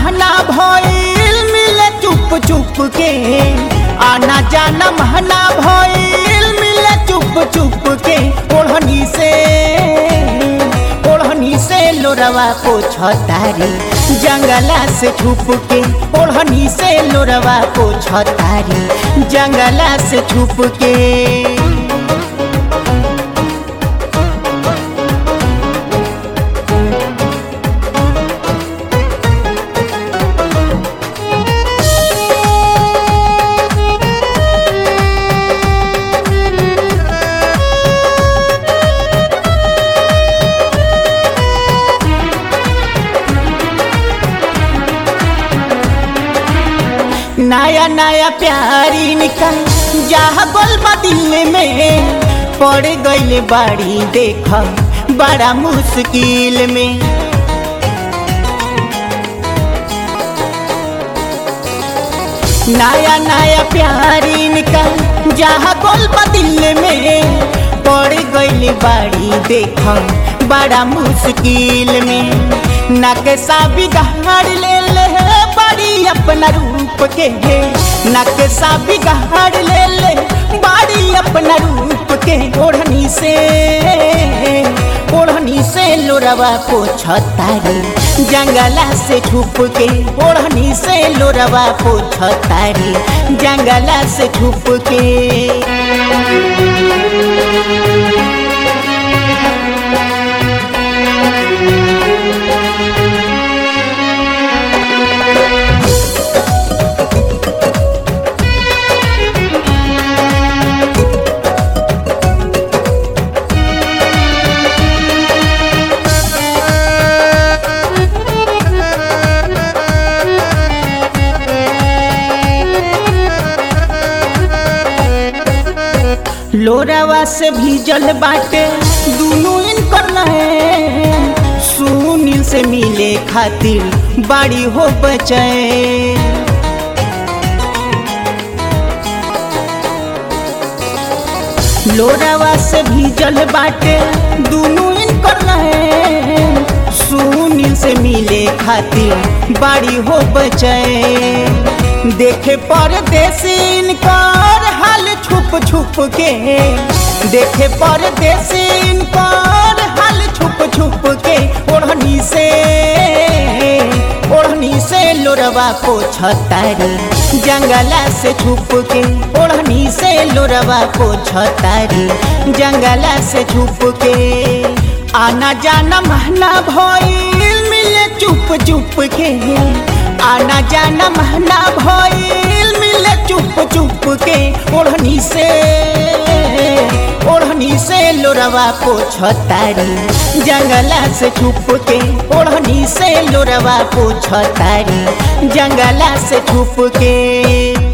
महना भइल मिले चुप चुप के आना जाना महना भइल मिले चुप चुप के ओढ़नी से ओढ़नी से लोरवा पोछतारी जंगला से छुप के ओढ़नी से लोरवा पोछतारी जंगला से छुप के नया नया प्यारी निकल जहाँ गोल दिल में पड़ गईल बाड़ी देख बड़ा मुश्किल में नया नया प्यारी निकल जहाँ गोल दिल में पड़ गईल बाड़ी देख बड़ा मुश्किल में नकसा बिगाड़ ले ले बाड़ी अपना रूप के है नक्शा बिगाड़ ले ले बाड़ी अपना रूप के ओढ़नी से ओढ़नी से लोरवा पोछतारी जंगला से छुप के ओढ़नी से लोरवा पोछतारी जंगला से छुप के लोरावा से भीजल बाटे दोनों इनकर है सुनील से मिले खातिर बाड़ी हो बचे लोरावा से भीजल बाटे दोनों इनकर है सुनील से मिले खातिर बाड़ी हो बचे देखे परदेसी इनकर हाल छुप छुप के देखे परदेसी इनकर हाल छुप छुप के ओढ़नी से ओढ़नी से लोरवा पोछतारी जंगला से छुप के ओढ़नी से लोरवा पोछतारी जंगला से छुप के आना जाना महना भइल मिले चुप चुप के आना जाना महना भइल मिले चुप चुप के ओढ़नी से ओढ़नी से लोरवा पोछतारी जंगला से छुप के ओढ़नी से लोरवा पोछतारी जंगला से छुप के